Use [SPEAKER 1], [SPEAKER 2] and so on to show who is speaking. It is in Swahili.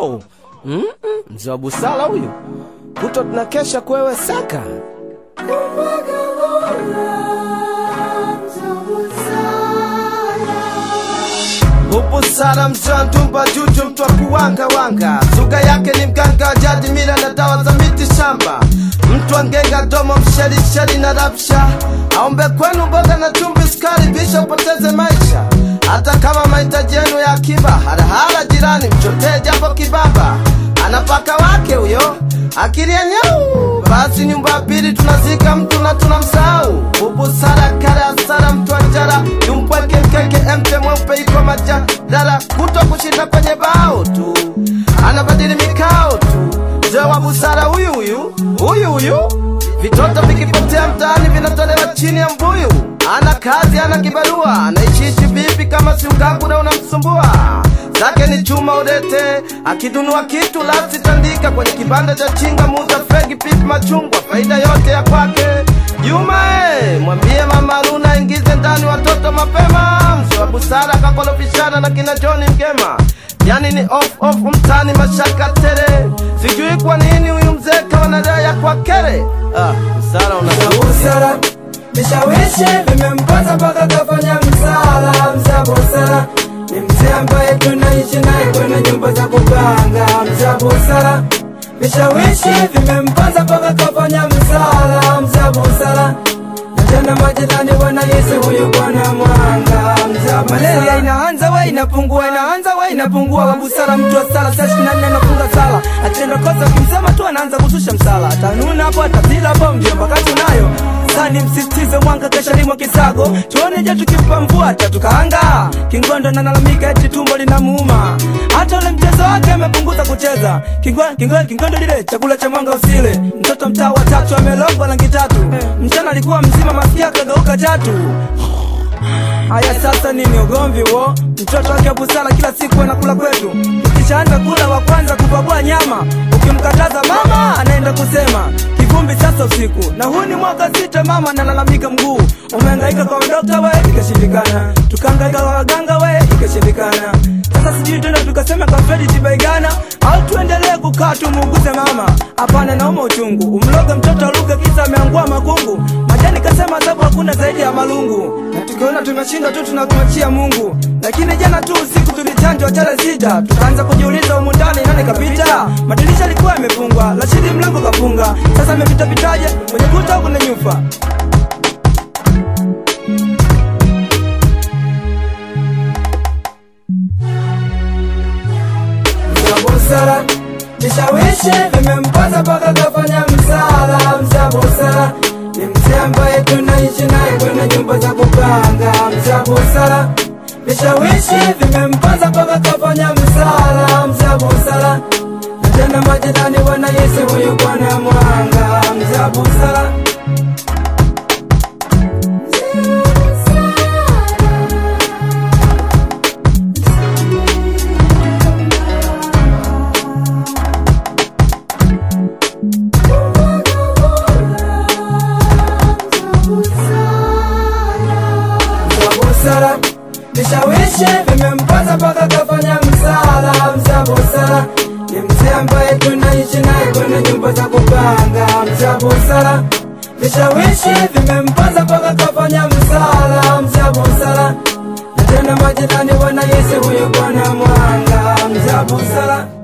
[SPEAKER 1] Oh, mm -mm, mzee wa busara huyu, kuto tunakesha kwewe saka Ubusara mjantumba juju mtu wa kuwanga wanga, suga yake ni mganga wa jadi, mila na dawa za miti shamba, mtu angenga domo msherisheri na rapsha, aombe kwenu mboga na chumvi, sukari, bisha upoteze maisha, hata kama mahitaji yenu ya akiba. Harahara jirani, mchotee japo kibaba, anapaka wake huyo akili ya nyau. Basi nyumba ya pili tunazika mtu na tunamsahau. Ubusara kale asara, mtu anjara yumpweke mkeke, emte mweupe iko majadala, kuto kushinda kwenye bao tu, anabadili mikao tu. Mzee wa busara huyu huyu huyu huyu, vitoto vikipotea mtaani vinatolewa chini ya mbuyu. Ana kazi, ana kibarua, anaishiishi vipi kama si ugangura unamsumbua? Zake ni chuma udete, akidunua kitu lasi tandika kwenye kibanda cha chinga, muza fegi, pipi, machungwa, faida yote ya kwake. Juma eh, mwambie mama Luna ingize ndani watoto mapema. Mzee wa busara akakolofishana na kina John Mgema, yani ni off off mtani mashaka tere. Sijui kwa nini huyu mzee kawa na raha ya kwa kere. Ah, busara una
[SPEAKER 2] busara vishawishi vimempata mpaka kafanya msala. Mzee busara ni mzee ambaye tunaishi naye kwenye nyumba za kupanga. Mzee busara vishawishi vimempata mpaka kafanya msala. Mzee busara na tena majirani wanahisi huyu bwana mwanga. Mzee malaria inaanza we inapungua, inaanza we inapungua. Wabusara mtu wa sala saa ishirini na nne anafunga sala, akitenda kosa ukimsema tu anaanza kushusha msala, atanuna hapo atazila hapo, ndio mpaka tunayo sani msisitize mwanga kesha limwa kisago tuone je tukimpa mvua tatukaanga kingondo nalalamika eti tumbo linamuuma hata ule mchezo wake amepunguza kucheza Kingwa- kingwa- kingondo lile chakula cha mwanga usile mtoto mtaa wa tatu amelogwa rangi tatu mchana alikuwa mzima masikia kageuka chatu Haya sasa nini ugomvi wo? Mtoto wake wa busara kila siku anakula kwetu, ukishaanza kula wa kwanza kupagua nyama, ukimkataza mama anaenda kusema kivumbi sasa usiku. Na huu ni mwaka sita, mama analalamika mguu umehangaika kwa dokta we, ikashindikana, tukahangaika kwa waganga we, ikashindikana. Sasa sijui tena tukasema kwa Fredi Tibaigana au tuendelee kukaa tumuuguze mama? Hapana, nauma uchungu, umloge mtoto aluge kisa ameangua makungu. Majani kasema sababu hakuna zaidi ya malungu, na tukiona tumeshindwa tu tunakumachia Mungu. Lakini jana tu usiku tulichanjwa chale sita, tukaanza kujiuliza humu ndani nani kapita. Madirisha yalikuwa yamefungwa, Rashidi mlango kafunga, sasa amepita pitaje kwenye kuta huku na nyufa. Mzee busara vishawishi vimempata mpaka kafanya msala. Mzee busara ni mzee ambaye tunaishi naye kwenye nyumba za kupanga. Mzee busara vishawishi vimempata mpaka kafanya msala. Mzee busara na tena majirani wanahisi huyu bwana mwanga. Mzee busara Mzee busara vishawishi vimempata mpaka kafanya msala. Mzee busara ni mzee ambaye tunaishi naye kwenye nyumba za kupanga. Mzee busara vishawishi vimempata mpaka kafanya msala. Mzee busara na tena majirani wanahisi huyu bwana mwanga. Mzee busara